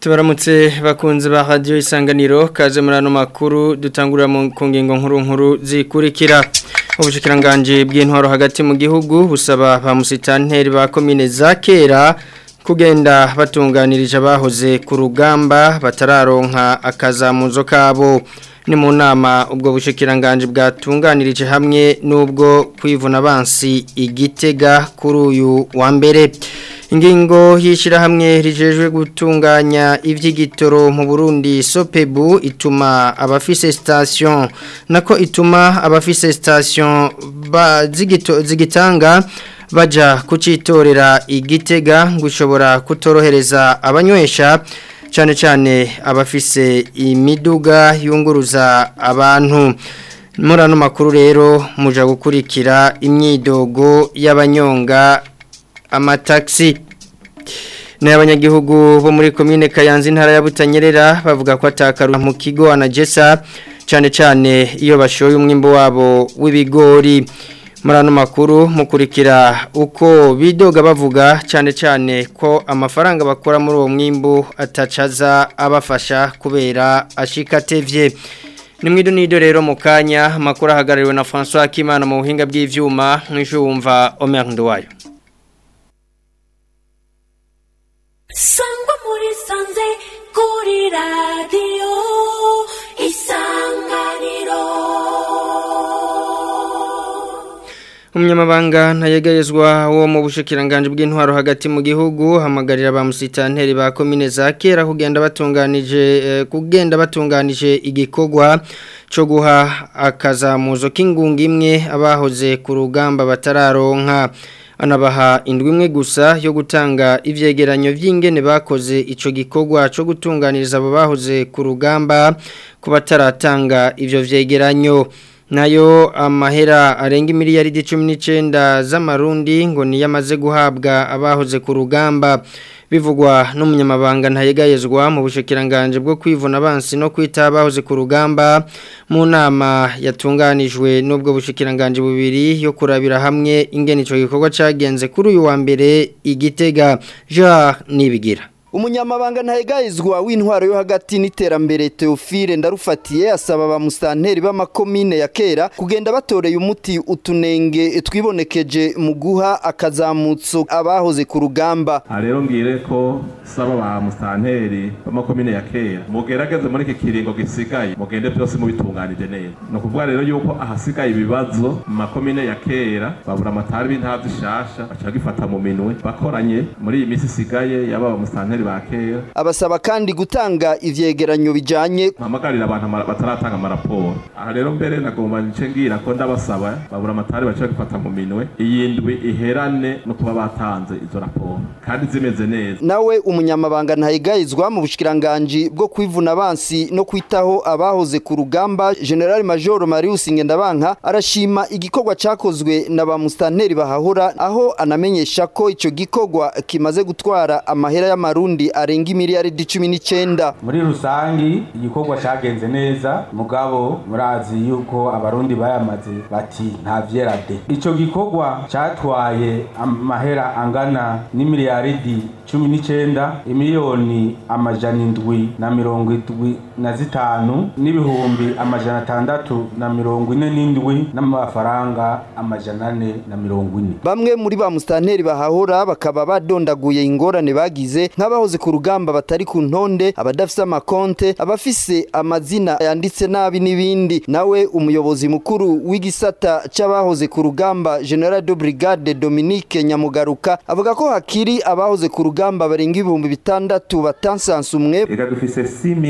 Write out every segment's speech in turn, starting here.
tubaramutse bakunze ba radio isanganiro kaze muri ano makuru dutangurira mu ku ngingo nkuru nkuru zikurikira ubushikiranganje bw'intwaro hagati mu gihugu busaba ba musitanteri ba komine za kera kugenda batunganirije abahoze ku rugamba batararonka akazamuzo kabo ni mu nama ubwo bushikiranganje bwatunganirije hamwe n'ubwo kwivuna abansi igitega kuri uyu wa mbere ingingo y'ishyirahamwe rijejwe gutunganya iby'igitoro mu burundi sopebu ituma abafise sitasiyo nako ituma abafise sitasiyo zigitanga bajya kucitorera igitega ngo ushobora kutorohereza abanywesha cyane cyane abafise imiduga yunguruza abantu muri ano makuru rero muja gukurikira imyidogo y'abanyonga amatagisi n'abanyagihugu bo muri komine kayanza intara ya butanyerera bavuga ko atakaruka mu kigo anagesa cyane cyane iyo bashoye umwimbo wabo w'ibigori muri ano makuru mukurikira uko bidoga bavuga cyane cyane ko amafaranga bakora muri uwo mwimbo atacaza abafasha kubera ashikatevye ni mwido nido rero mu kanya amakuru ahagarariwe na François Kimana mu buhinga bw'ivyuma mwishumva Omer Ndwayo sangwa muri sanze kuri radiyo isanganiro umunyamabanga ntayegayezwa wo mu bushikiranganje bw'intwaro hagati mu gihugu hamagarira ba musitanteri ba komine za kera kugenda batunganije kugenda batunganije igikorwa cyo guha akazamuzo k'ingunga imwe abahoze ku rugamba batararonka anabaha indwi imwe gusa yo gutanga ivyegeranyo vy'ingene bakoze ico gikorwa cyo gutunganiriza abo bahoze ku rugamba ku bataratanga ivyo vyegeranyo nayo amahera arenga miliyaridi 19 z'amarundi ngo niyamaze guhabwa abahoze ku rugamba bivugwa n'umunyamabanga ntayegayezwa mu bushikiranganje bwo kwivuna abansi no kwita abahoze ku rugamba mu nama yatunganijwe n'ubwo bushikiranganje bubiri yo kurabira hamwe ingene ico gikorwa cagenze kuri uyu wa mbere igitega Jean Nibigira umunyamabanga ntayegayizwa w'intwaro yo hagati n'iterambere Theophile ndarufatiye asaba ba mustanteri b'amakomine ya kera kugenda batoreye umuti utunenge twibonekeje mu guha akazamutso abahoze ku rugamba rero ngire ko saba ba mustanteri b'amakomine ya kera mugerageze muri iki kiringo gisigaye mugende byose mubitunganije neza no kuvuga rero yuko ahasigaye ibibazo mu makomine ya kera babura amatari b'intara zishasha baca gifata mu minwe bakoranye muri iyi minsi isigaye yaba mustanteri bakera abasaba kandi gutanga ivyegeranyo bijanye mpamagarira abantu bataratanga amaraporo aha rero mbere nagomba nice ngira ko ndabasaba babura amatari baca gufata mu minwe iyi ndwi iherane no kuba batanze izo raporo kandi zimeze neza nawe umunyamabanga ntayigayizwa mu bushikiranganje bwo kwivuna abansi no kwitaho abahoze ku rugamba General Major Marius Ngendabanka arashima igikorwa cakozwe na ba mustanteri bahahora aho anamenyesha ko ico gikorwa kimaze gutwara amahera y'amarundi arenga imiliyaridi cumi n'icyenda muri rusangi igikorwa cyagenze neza mugabo murazi yuko abarundi bayamaze bati nta vyerade ico gikorwa cyatwaye amahera angana n'imiliyaridi cumi n'icyenda imiliyoni amajana indwi na mirongo indwi na zitanu n'ibihumbi amajana atandatu na mirongo ine n'indwi n'amafaranga amajana ane na mirongo ine bamwe muri ba mustanteri bahahora bakaba badondaguye ingorane bagize nk'abahoze ku rugamba batari ku ntonde abadafise amakonte abafise amazina yanditse nabi n'ibindi nawe umuyobozi mukuru w'igisata c'abahoze ku rugamba General de Brigade Dominique Nyamugaruka avuga ko hakiri abahoze ku rugamba barenga ibihumbi bitandatu batansansumwe reka dufise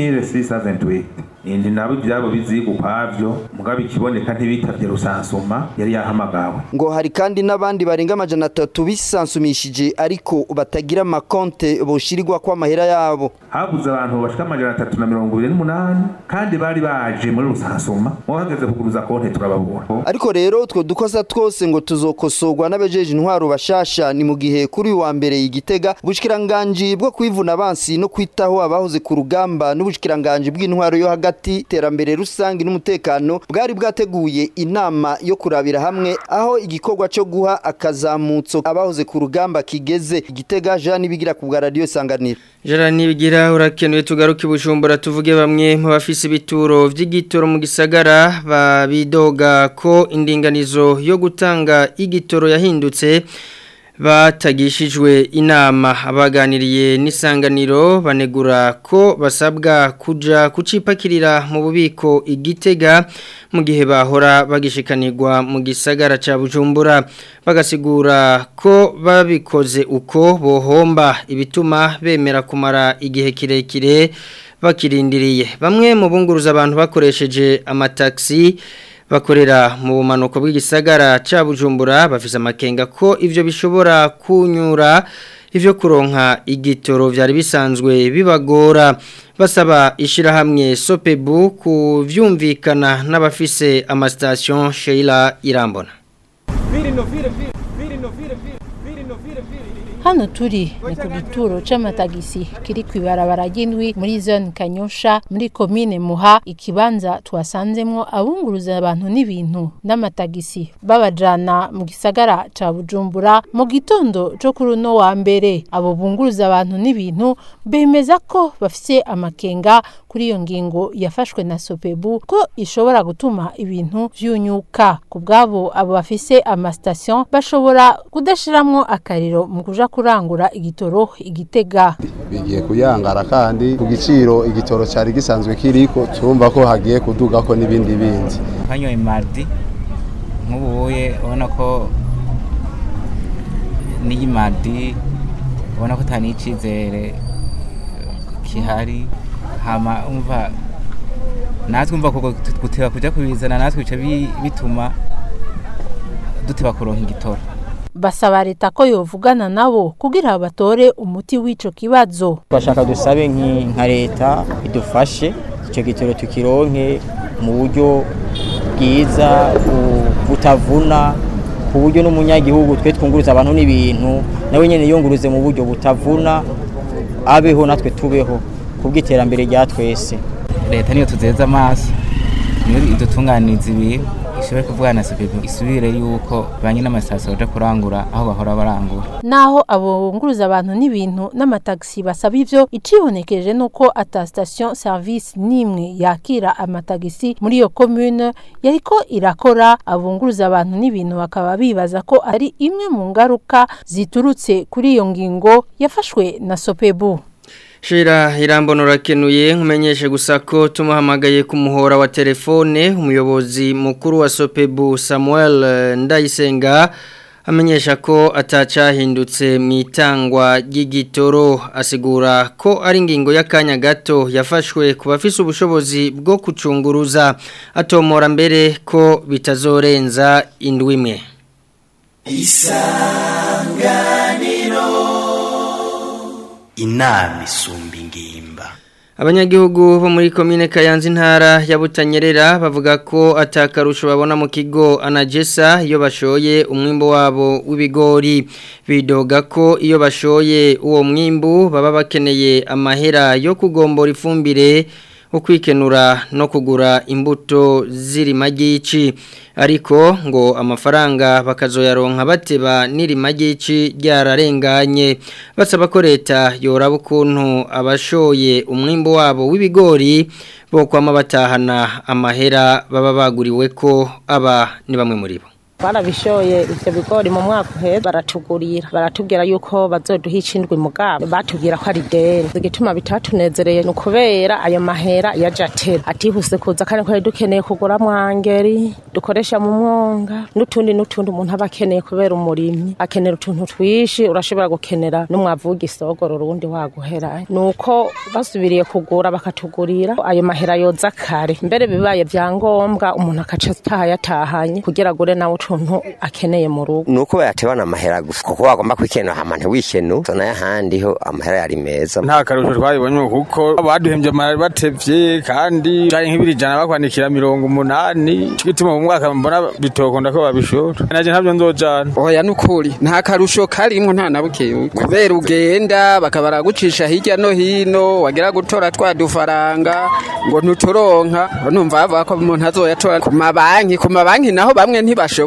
6628 indi nabo ibyabo biziga ukwavyo mugabo ikiboneka ntibitavye rusansuma yari yahamagawe ngo hari kandi n'abandi barenga amajana atatu bisansumishije ariko batagira amakonte boshirirwa ko amahera yabo habuze abantu bashika amajana atatu na mirongo ibiri n'umunani kandi bari baje muri rusansuma mwo hageze kuguruza konte turababura ariko rero utwo dukosa twose ngo tuzokosorwa n'abejeje intwaro bashasha ni mu gihe kuri uyu wa mbere igitega ubushikiranganje bwo kwivuna abansi no kwitaho abahoze ku rugamba n'ubushikiranganje bw'intwaro yo hagati iterambere rusange n'umutekano bwari bwateguye inama yo kurabira hamwe aho igikorwa cyo guha akazamutso abahoze ku rugamba kigeze igitega Jean bigira ku bwa radio isanganiro Jara nibigira urakenuye tugaruke bujumbura tuvuge bamwe mu bafise ibituro vy'igitoro mu gisagara babidoga ko indinganizo yo gutanga igitoro yahindutse batagishijwe inama abaganiriye n'isanganiro banegura ko basabwa kuja kucipakirira mu bubiko igitega mu gihe bahora bagishikanirwa mu gisagara ca Bujumbura bagasigura ko babikoze uko bohomba ibituma bemera kumara igihe kirekire bakirindiriye bamwe mu bunguruza abantu bakoresheje amataxi bakorera mu bumanuko bw'igisagara ca Bujumbura bafise amakenga ko ivyo bishobora kunyura ivyo kuronka igitoro vyari bisanzwe bibagora basaba ishirahamwe Sopebu kuvyumvikana n'abafise amastation Sheila Irambona Hano turi ni ku gituro c'amatagisi kiri kw'ibarabara ry'indwi muri zone Kanyosha muri komine Muha ikibanza twasanzemwo abunguruza abantu n'ibintu n'amatagisi babajana mu gisagara ca Bujumbura mu gitondo co kuri uno wa mbere abo bunguruza abantu n'ibintu bemeza ko bafise amakenga kuri iyo ngingo yafashwe na Sopebu ko ishobora gutuma ibintu vyunyuka ku bwabo abo bafise amastation bashobora kudashiramwo akariro mu kuja kurangura igitoro igitega bigiye kuyangara kandi ku giciro igitoro cyari gisanzwe kiriko turumva ko hagiye kuduga ko n'ibindi bindi nkanyoye mardi nk'ubuye ubona ko n'iyi mardi ubona ko atari icyizere kihari hama umva natwe umva kuko guteba kujya kubizana natwe bica bituma duteba kuronka igitoro basaba leta ko yovugana nabo kugira batore umuti w'ico kibazo bashaka dusabe nka leta idufashe icyo gitoro tukironke mu buryo bwiza butavuna ku buryo n'umunyagihugu twe twunguruza abantu n'ibintu nawe nyine yunguruze mu buryo butavuna abeho natwe tubeho kubw'iterambere rya twese leta niyo tuzeza amaso niyo idutunganiriza ibintu ishobore kuvugana na sopebu isubire yuko banye n'amasitasiyo baja kurangura aho bahora barangura naho abo bunguruza abantu n'ibintu n'amatagisi basaba ivyo icibonekeje nuko ata station service nimwe yakira amatagisi muri iyo commune yariko irakora abunguruza abantu n'ibintu bakaba bibaza ko ari imwe mu ngaruka ziturutse kuri iyo ngingo yafashwe na sopebu Shira irambona urakenuye nkumenyeshe gusa ko tumuhamagaye ku muhora wa telefone umuyobozi mukuru wa Sopebu Samuel Ndayisenga amenyesha ko atacahindutse mu itangwa ry'igitoro asigura ko ari ingingo y'akanya gato yafashwe ku bafise ubushobozi bwo kucunguruza atomora mbere ko bitazorenza indwi imwe isanganiro inama isumba ingimba abanyagihugu bo muri komine kayanza intara ya butanyerera bavuga ko atakarusho babona mu kigo anagesa iyo bashoye umwimbo wabo w'ibigori bidoga ko iyo bashoye uwo mwimbu baba bakeneye amahera yo kugombora ifumbire ukwikenura no kugura imbuto ziri magici ariko ngo amafaranga bakazoyaronka bateba niri magici ryararenganye basaba ko leta yoraba ukuntu abashoye umwimbo wabo w'ibigori bo kwama batahana amahera baba baguriwe ko aba ni bamwe muri bo barabishoye ivyo bigori mu mwaka uheze baratugurira baratubwira yuko bazoduha icindwi mugabo batubwira ko ari deni igituma bitatunezereye ni ukubera ayo mahera yaje atera atihuse kuza kandi twari dukeneye kugura mwangeri dukoresha mu mwonga n'utundi n'utundi umuntu aba akeneye kubera umurimyi akenera utuntu twishi urashobora gukenera n'umwavu w'igisogoro urundi waguhera nuko basubiriye kugura bakatugurira ayo mahera yoza kare mbere bibaye vyangombwa umuntu akaca ataha yatahanye kugira agure nawe utuntu akeneye mu rugo nuko bayatebana amahera gusa kuko wagomba kwikenura hama ntiwikenu zona y'ahandi ho amahera yari meza nta karusho twabibonye kuko baduhembye amahera batevye kandi janye nk'ibiri ijana bakwandikira mirongo umunani ico gituma mu mwaka mbona bitokunda ko babishora naje ntabyo nzojana oya nukuri nta karusho karimwo nta na bukeyi kubera ugenda bakaba baragucisha hirya no hino wagira gutora twa dufaranga ngo ntuturonka numva bavuga ko umuntu azoyatora ku mabanki ku mabanki naho bamwe ntibashobora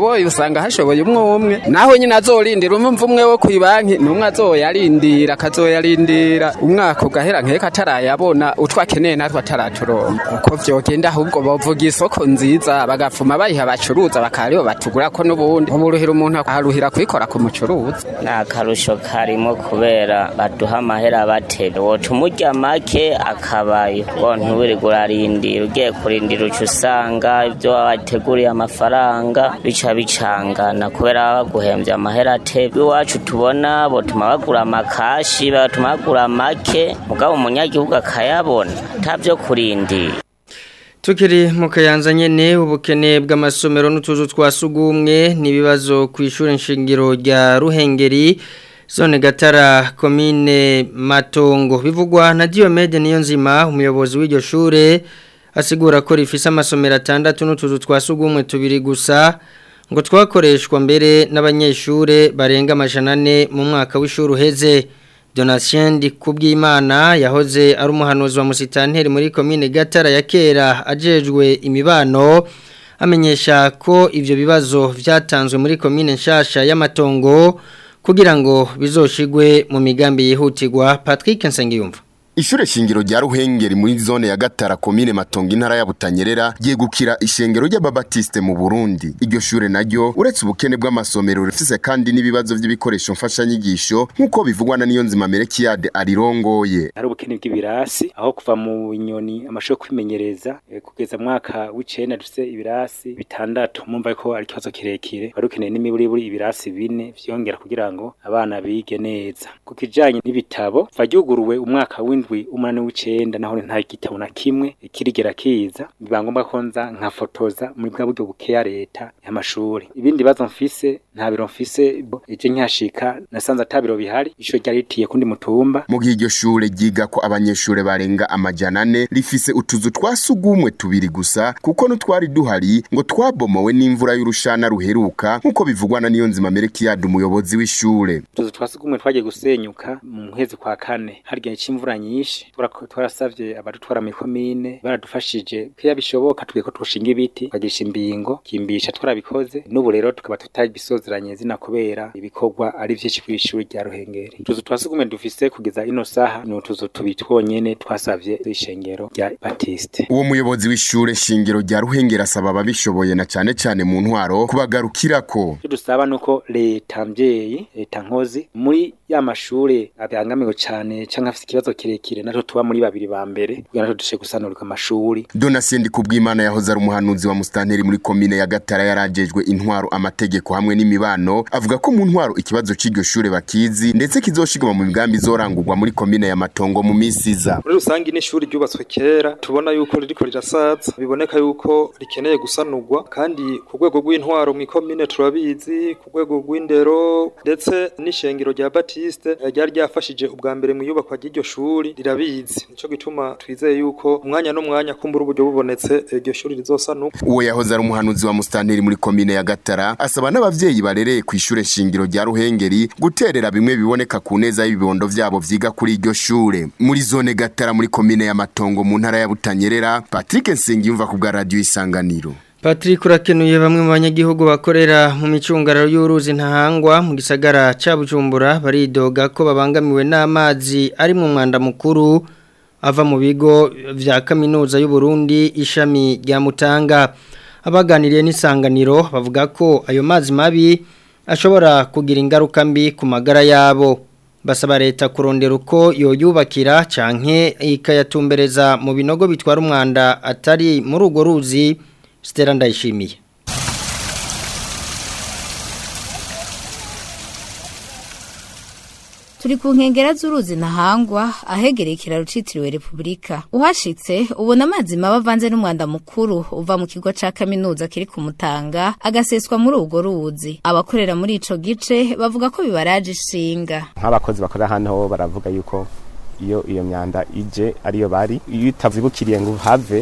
hadashoboye usanga hashoboye umwe umwe naho nyine azorindira umva umwe wo ku ibanki n'umwe azoyarindira akazoyarindira umwaka ugahera nkeka atarayabona utwo akeneye natwe ataraturonka uko vyogenda ahubwo bovuga isoko nziza bagafuma bayiha abacuruza bakaribo batugura ko n'ubundi uburuhira umuntu aruhira kuyikora ku mucuruzi ni akarusho karimo kubera baduha amahera batera woca umurya make akabayo ngo ntuwirirwe urarindira ugiye kurindira uca usanga ibyo wateguriye amafaranga bica bicangana kubera baba baguhembye amahera atebwe iwacu tubona botuma bagura amakashi batuma bagura make mugabo umunyagihugu akayabona atabyo kurindira Tukiri mu kayanza nyene ubukene bw'amasomero n'utuzu twa sugumwe n'ibibazo ku ishuri nshingiro rya Ruhengeri zone Gatara komine Matongo bivugwa na Diomede niyo nzima umuyobozi w'iryo shure asigura ko rifise amasomero atandatu n'utuzu twa sugumwe tubiri gusa ngo twakoreshwa mbere n'abanyeshure barenga amajana ane mu mwaka w'ishuri uheze Donatien Kubwimana yahoze ari umuhanuzi wa musitanteri muri komine Gatara ya kera ajejwe imibano amenyesha ko ivyo bibazo vyatanzwe muri komine nshasha y'amatongo kugira ngo bizoshigwe mu migambi yihutirwa Patrick Nsengiyumva Ishure shingiro rya Ruhengeri muri zone ya Gatara komine Matongo intara ya Butanyerera yegukira ishengero ry'ababatiste mu Burundi. Iryo shure naryo uretse ubukene bw'amasomero rifise kandi n'ibibazo by'ibikoresho mfasha nyigisho nkuko bivugwa na niyo nzima Merekiade arirongoye. Hari ubukene bw'ibirasi aho kuva mu nyoni amashuri kwimenyereza eh, kugeza mwaka w'icenda dufise ibirasi bitandatu mumva ko ari kibazo kirekire bari ukeneye n'imiburiburi ibirasi bine vyongera kugira ngo abana bige neza. Ku kijanye n'ibitabo varyuguruwe umwaka w'indwi w'indwi umunani w'icenda naho nta gitabo na kimwe kirigera kiza biba ngombwa ko nza nkafotoza muri bwa buryo bukeya leta y'amashuri ibindi bibazo mfise nta biro mfise eje nkihashika nasanze ata biro bihari ishure ryari ritiye kundi mutumba Mu gihe iryo shure ryiga ko abanyeshure barenga amajana ane rifise utuzu twa sugumwe tubiri gusa kuko n'utwari duhari ngo twabomowe n'imvura y'urushana ruheruka nkuko bivugwa na niyo nzima Merekiade umuyobozi w'ishure. utuzu twa sugumwe twagiye gusenyuka mu kwezi kwa kane hari igihe c'imvura nyinshi Turako- twarasavye abadutwara muri komine baradufashije ko bishoboka twiye ko twoshinga ibiti tukagisha imbingo kimbisha twarabikoze n'ubu rero tukaba tutabisozeranye zina kubera ibikorwa ari vyinshi kw'ishuri rya Ruhengeri utuzu twa sugumwe dufise kugeza ino saha ni utuzu tubiri twonyene twasavye ishengero rya Baptiste Uwo muyobozi w'ishure shingiro rya Ruhengeri asaba ababishoboye na cane cane mu ntwaro kubagarukirako. icyo dusaba nuko leta mvyeyi leta nkozi muri ya mashure abangamiwe cane canke afise ikibazo kirekire natwe tuba muri babiri ba mbere kugira natwe dushe gusanurika amashuri Donatien Kubwimana yahoze ari umuhanuzi wa mustanteri muri komine ya Gatara yarajejwe intwaro amategeko hamwe n'imibano avuga ko mu ntwaro ikibazo c'iryo shure bakizi ndetse kizoshigwa mu migambi izorangurwa muri komine ya Matongo mu misi iza. muri rusange n'ishuri ryubatswe kera tubona yuko ririko rirasaza biboneka yuko rikeneye gusanurwa kandi ku rwego rw'intwaro mu ikomine turabizi ku rwego rw'indero ndetse n'ishengero rya Baptiste eh, ryari ryafashije ubwa mbere mu iyubakwa ry'iryo shuri rirabizi nico gituma twizeye yuko umwanya n'umwanya kumbura uburyo bubonetse eh, iryo shuri rizosanurwa Uwo yahoze ari umuhanuzi wa mustanteri muri komine ya Gatara asaba n'abavyeyi barereye ku ishure shingiro rya Ruhengeri guterera bimwe biboneka ku neza y'ibibondo vyabo vyiga kuri iryo shure. Muri zone Gatara muri komine ya Matongo mu ntara ya Butanyerera Patrick Nsengiyumva ku bwa radio Isanganiro. Patrick urakenuye bamwe mu banyagihugu bakorera mu micungararo y'uruzi ntahangwa mu gisagara ca Bujumbura baridoga ko babangamiwe n'amazi ari mu mwanda mukuru ava mu bigo vya kaminuza y'u Burundi ishami rya Mutanga abaganiriye n'isanganiro bavuga ko ayo mazi mabi ashobora kugira ingaruka mbi ku magara yabo basaba leta kurondera uko yoyubakira canke ikayatumbereza mu binogo bitwara umwanda atari muri urwo ruzi Stella ndayishimiye turi ku nkengera z'uruzi ntahangwa ahegereye ikiraro citiriwe repubulika uhashitse ubona amazi mabi avanze n'umwanda mukuru uva mu kigo ca kaminuza kiri ku mutanga agaseswa muri urwo ruzi abakorera muri ico gice bavuga ko bibaraje ishinga nk'abakozi bakorera hano baravuga yuko iyo iyo myanda ije ariyo bari iyo utavibukiriye ngo uhave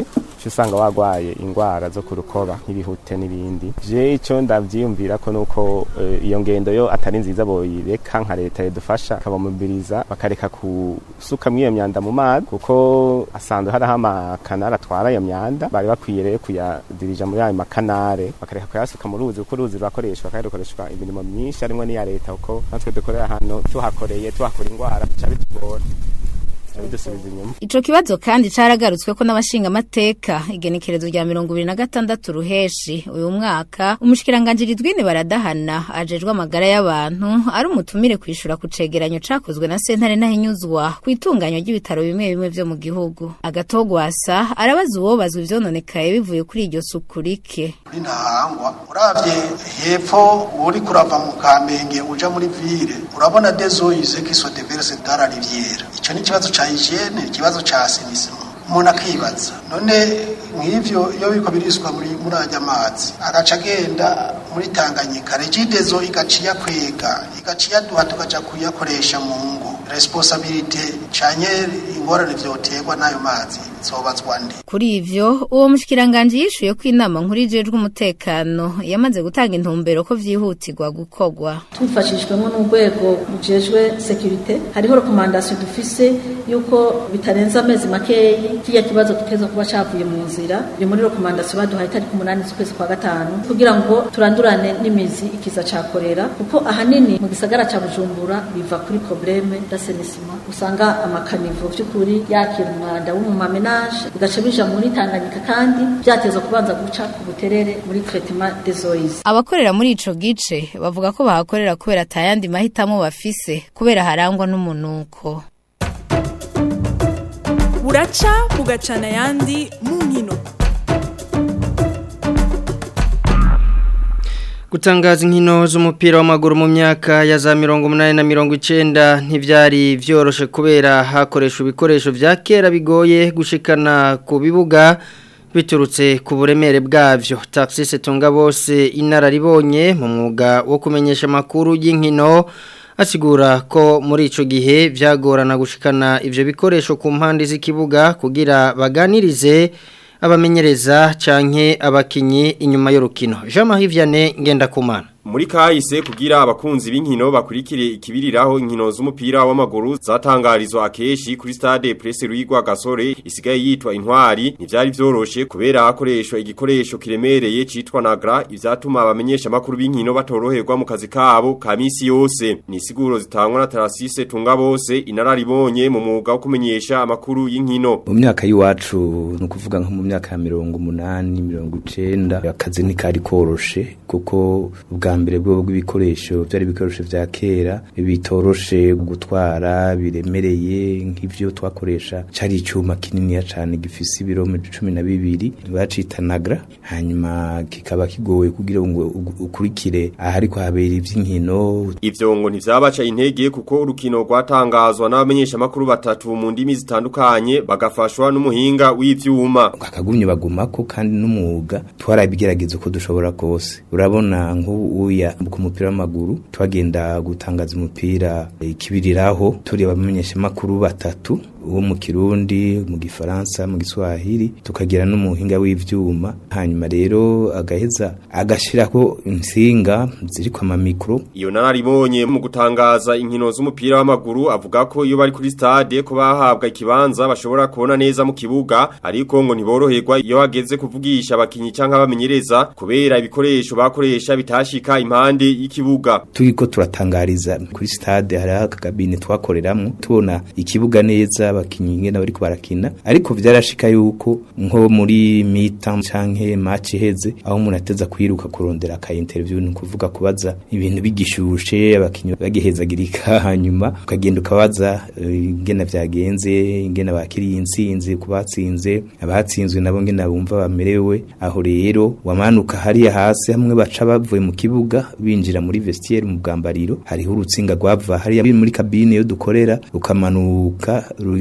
uca usanga wagwaye ingwara zo ku rukoba nk'ibihute n'ibindi je ico ndavyiyumvira ko nuko eh, iyo ngendo yo atari nziza boyireka nka leta yadufasha kabamubiriza bakareka kusukamwo iyo myanda mu mazi kuko asanzwe hariho amakanari atwara iyo myanda bari bakwiye rero kuyadirija muri ayo makanare bakareka kuyasuka mu ruzi kuko uruzi rurakoreshwa kandi rukoreshwa imirimo myinshi harimo n'iya leta kuko natwe dukorera hano tuhakoreye tuhakora ingwara bica bitugora bica bidusubiza inyuma Ico kibazo kandi caragarutswe ko n'abashinga amateka igenekerezo rya 2026 ruheshi uyu mwaka umushikiranganje ridwine baradahana ajejwe amagara y'abantu ari umutumire kwishura ku cegeranyo cakozwe na sentare nahinyuzwa ku itunganywa ry'ibitaro bimwe bimwe vyo mu gihugu agatogwasa arabaza uwobazwa ivyononekaye bivuye kuri iryo suku rike ntahangwa uravye hepfo uri kurava mu kamenge uja muri ville urabona dezoyize kiso de verse dara riviera ico ni ikibazo ca hygiene ikibazo ca assainissement umuntu akibaza none nk'ivyo iyo biriko biriswa muri muri ajya amazi agaca agenda muri tanganyika regidezo igaciya kwega igaciya duha tukaja kuyakoresha mu ngo responsabilite canye ingorane vyoterwa n'ayo mazi zobazwa nde Kuri ivyo uwo mushikiranganje yishuye ko inama nkuru ijejwe umutekano yamaze gutanga intumbero ko vyihutirwa gukogwa tubifashijwemo n'urwego rujejwe sekirite hariho rekomandasiyo dufise yuko bitarenze amezi makeyi kiriya kibazo tukeza kuba cavuye mu nzira biri muri rekomandasiyo baduhaye itariki umunani z'ukwezi kwa gatanu kugira ngo turandurane n'imizi ikiza ca korera kuko ahanini mu gisagara ca bujumbura biva kuri probleme d'asenisima usanga amakanivo vy'ukuri yakira umwanda wo mu mamenage bigaca bija muri tanganyika kandi vyatezwa kubanza guca ku buterere muri traitement des eaux Abakorera muri ico gice bavuga ko bahakorera kubera atayandi mahitamo bafise kubera harangwa n'umunuko. buraca bugacana ayandi mu nkino Gutangaza inkino z'umupira w'amaguru mu myaka ya za mirongo umunani na mirongo icenda ntivyari vyoroshe kubera hakoresha ibikoresho vya kera bigoye gushikana ku bibuga biturutse ku buremere bwavyo taxis tunga bose inararibonye mu mwuga wo kumenyesha amakuru y'inkino asigura ko muri ico gihe vyagorana gushikana ivyo bikoresho ku mpande z'ikibuga kugira baganirize abamenyereza canke abakinyi inyuma y'urukino Jean Marie Vianney Ngendakumana Muri kahise kugira abakunzi b'inkino bakurikire ikibiriraho inkino z'umupira w'amaguru zatangarizwa akeshi kuri stade Presse Ruigwa Gasore isigaye yitwa intwari ntivyari vyoroshe kubera hakoreshwa igikoresho kiremereye citwa Nagra ivyatuma abamenyesha makuru b'inkino batoroherwa mu kazi kabo ka misi yose ni siguro zitangwa na Tarasise tunga bose inararibonye mu mwuga wo kumenyesha amakuru y'inkino mu myaka y'iwacu ni ukuvuga nko mu myaka ya mirongo umunani mirongo icenda akazi ntikari koroshe kuko ubwa mbere bwo bw'ibikoresho byari ibikoresho vya kera bitoroshe gutwara biremereye nk'ivyo twakoresha cari icuma kininiya cane gifise ibirometero cumi na bibiri bacita nagra hanyuma kikaba kigoye kugira ngo ukurikire ahari kuhabera ivy'inkino Ivyo ngo ntivyabaca intege kuko urukino rwatangazwa n'abamenyesha makuru batatu mu ndimi zitandukanye bagafashwa n'umuhinga w'ivyuma akagumye bagumako kandi n'umwuga twarabigerageza uko dushobora kose urabona nk'uya ku mupira w'amaguru twagenda gutangaza umupira ikibiriraho turi abamenyesha makuru batatu uwo mu kirundi mu gifaransa mu giswahili tukagira n'umuhinga w'ivyuma hanyuma rero agaheza agashirako insinga ziri kwa mamikro iyo nararibonye mu gutangaza inkino z'umupira w'amaguru avuga ko iyo bari kuri stade ko bahabwa ikibanza bashobora kubona neza mu kibuga ariko ngo ntiboroherwa iyo hageze kuvugisha abakinyi canke abamenyereza kubera ibikoresho bakoresha bitashika impande y'ikibuga turiko turatangariza kuri stade hari akagabine twakoreramwo tubona ikibuga neza abakinyi ingene bariko barakina ariko vyarashika yuko nko muri mita canke match iheze aho umuntu ateza kwiruka kurondera aka interview ni kuvuga kubaza ibintu bigishushe abakinyi bagihezagirika hanyuma ukagenda ukabaza ingene vyagenze ingene bakiriye intsinzi kubatsinze abatsinzwe nabo ngene bumva bamerewe aho rero wamanuka hariya hasi hamwe baca bavuye mu kibuga binjira muri vestiaire mu bwambariro hariho urutsinga rwava hariya muri kabine yo dukorera rukamanuka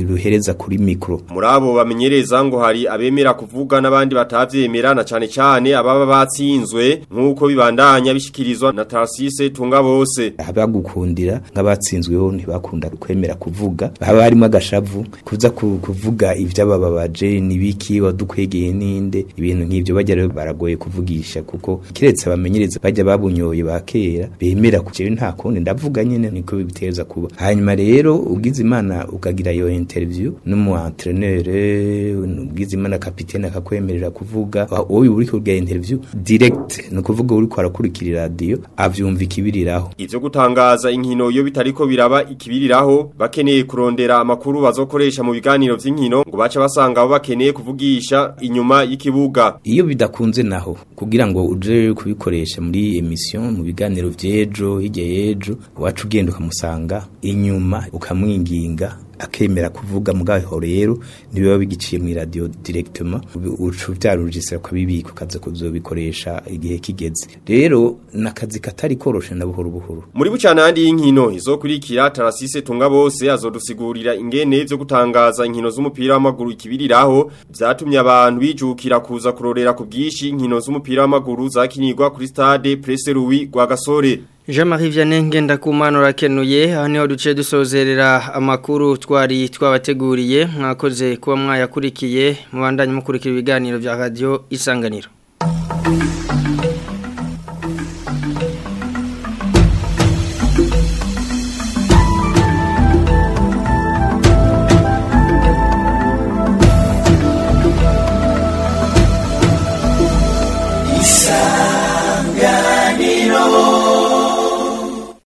ruhereza kuri mikro muri abo bamenyereza ngo hari abemera kuvuga n'abandi batavyemera na cane cane ababa batsinzwe nk'uko bibandanya bishikirizwa na Tarsise tunga bose abagukundira nk'abatsinzweho ntibakunda kwemera kuvuga haba harimo agashavu kuza ku- kuvuga ivy'abababaje nibiki wadukwegeye ninde ibintu nk'ivyo bajya rero baragoye kuvugisha kuko kiretse abamenyereza bajya babunyoye ba kera bemera kujewe nta kundi ndavuga nyene niko biteza kuba hanyuma rero ugize imana ukagira iyo interview n'umu entraîneur ugize imana kapitene akakwemerera kuvuga wowe uri kugira interview direct ni ukuvuga uri kwarakurikira radio avyumva ikibiriraho Ivyo gutangaza inkino iyo bitariko biraba ikibiriraho bakeneye kurondera amakuru bazokoresha mu biganiro vy'inkino ngo baca basanga abo bakeneye kuvugisha inyuma y'ikibuga iyo bidakunze naho kugira ngo uje kubikoresha muri emission mu biganiro vy'ejo hirya y'ejo wacu ugenda ukamusanga inyuma ukamwinginga akemera kuvuga mugaho rero nibiba bigiciye mu radio directement ucu vyarujisira ko bibiko kaza kuzobikoresha igihe kigeze rero nakazi katari koroshe na buhoro buhoro Muri bucana handi y'inkino izokurikira Tarasise tunga bose azodusigurira ingene vyo gutangaza inkino z'umupira w'amaguru ikibiriraho vyatumye abantu bijukira kuza kurorera ku bwishi inkino z'umupira w'amaguru zakinirwa kuri stade Presse Louis Rwagasore Jean-Marie Vianney Ngendakumana urakenuye aho niho duce dusozerera amakuru twari twabateguriye mwakoze kuba mwayakurikiye mubandanye mukurikira ibiganiro bya radio isanganiro